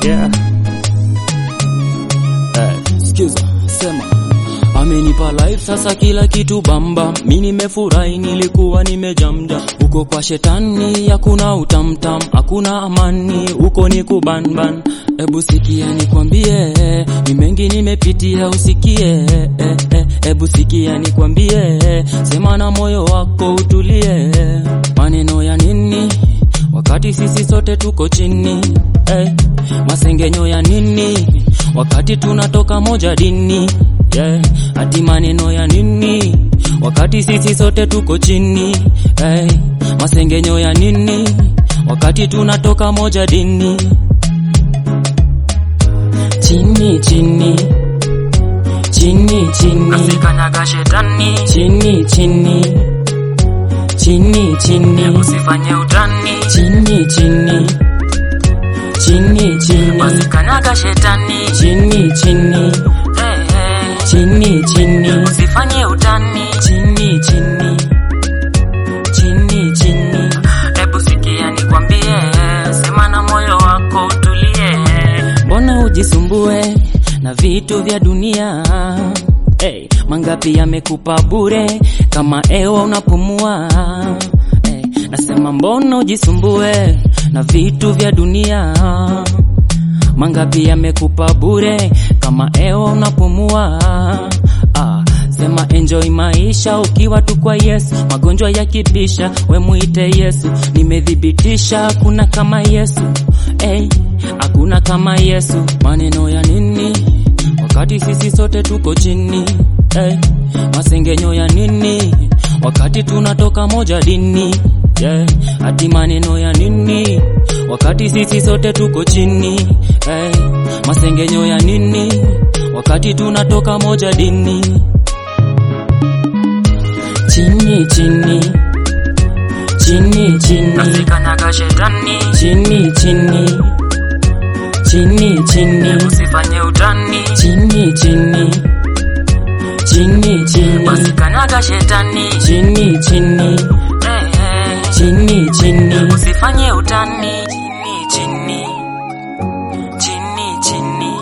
yeah. Eh, sikiza sema amenipa life sasa kila kitu bamba mi nimefurahi nilikuwa nimejamja huko kwa shetani hakuna utamtam hakuna amani huko ni kubanban ebu sikia nikwambie ni mengi nimepitia usikie eh, eh, ebu sikia nikwambie sema na moyo wako utulie maneno ya nini wakati sisi sote tuko chini eh, masengenyo ya nini wakati tunatoka moja dini yeah. ati maneno ya nini wakati sisi sote tuko chini hey. masengenyo ya nini wakati tunatoka moja dini chini chini chini chini Usikanyaga shetani, chini chini chini chini usifanye utani. chini chini chini chini Usikanyaga shetani, chini chini eh, eh. chini chini usifanye utani. chini chini chini chini Hebu sikia nikwambie, sema na moyo wako utulie. mbona ujisumbue na vitu vya dunia hey, mangapi yamekupa bure kama ewa unapumua hey, nasema mbona ujisumbue na vitu vya dunia mangapi yamekupa bure kama ewa unapumua ah, sema enjoy maisha ukiwa tu kwa yesu magonjwa yakibisha we muite yesu nimedhibitisha kuna kama yesu hey, hakuna kama yesu maneno ya nini wakati sisi sote tuko chini hey, masengenyo ya nini wakati tunatoka moja dini yeah. ati maneno ya nini wakati sisi sote tuko chini hey, masengenyo ya nini wakati tunatoka moja dini chini chini chini chini Usikanyaga shetani, chini chini chini chini usifanye utani. chini chini chini chini Usikanyaga shetani, chini chini eh, eh. chini chini usifanye utani. Chini, chini, chini, chini.